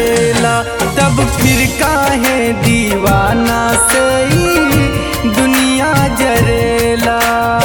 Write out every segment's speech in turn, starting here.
जरेला तब फिर काहे दीवाना से ई दुनिया जरेला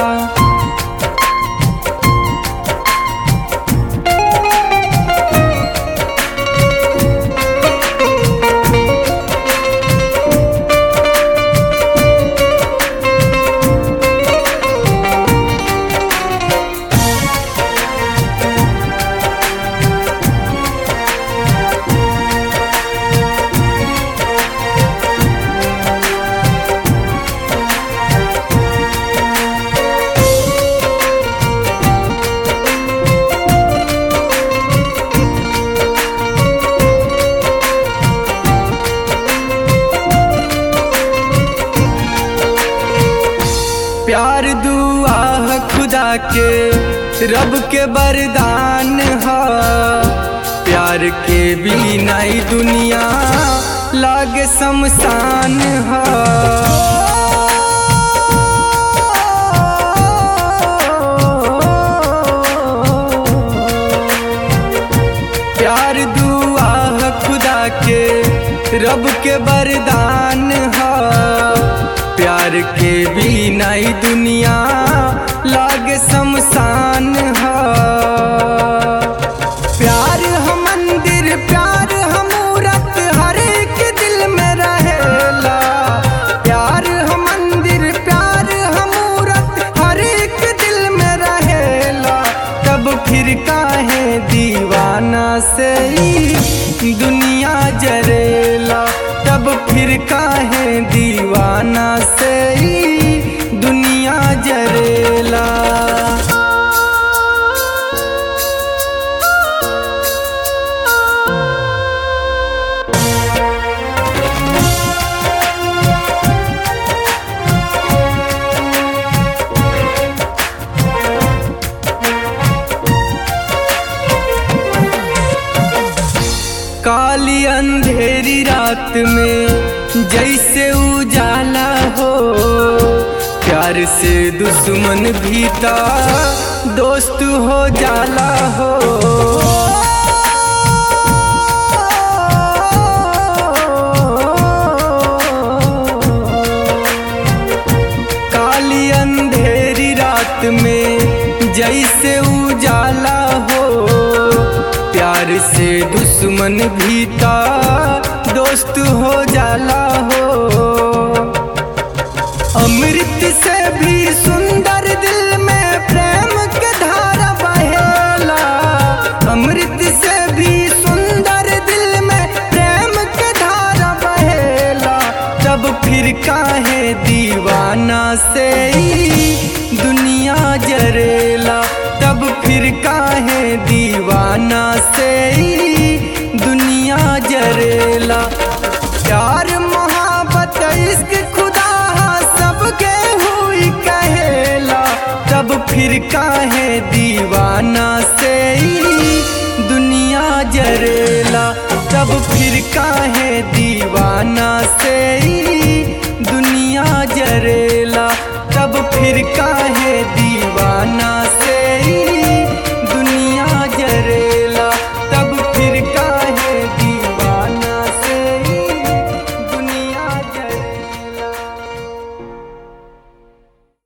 प्यार दुआ है खुदा के रब के वरदान है प्यार के बिना ही दुनिया लागे शमशान है प्यार दुआ है खुदा के रब के वरदान है प्यार के बिना ही दुनिया लागे शमशान है प्यार हम मंदिर प्यार हम मूरत हर एक दिल में रहेला प्यार हम मंदिर प्यार हम मूरत हर एक दिल में रहेला तब फिर काहे दीवाना से ही दुनिया जरेला तब फिर काहे दीवाना से ही दुनिया जरेला काली अंधेरी रात में जैसे उजाला हो प्यार से दुश्मन भीता दोस्त हो जाला हो काली अंधेरी रात में जैसे उजाला हो प्यार से दुश्मन भीता दोस्त हो जाला हो अमृत से भी सुंदर दिल में प्रेम के धारा बहेला अमृत से भी सुंदर दिल में प्रेम के धारा बहेला तब फिर काहे दीवाना से ही दुनिया जरेला तब फिर काहे दीवाना से ही दुनिया जरेला प्यार मोहब्बत इश्क खुदा सबके हुई कहेला तब फिर काहे दीवाना से ही दुनिया जरेला तब फिर काहे दीवाना से ही दुनिया जरेला तब फिर काहे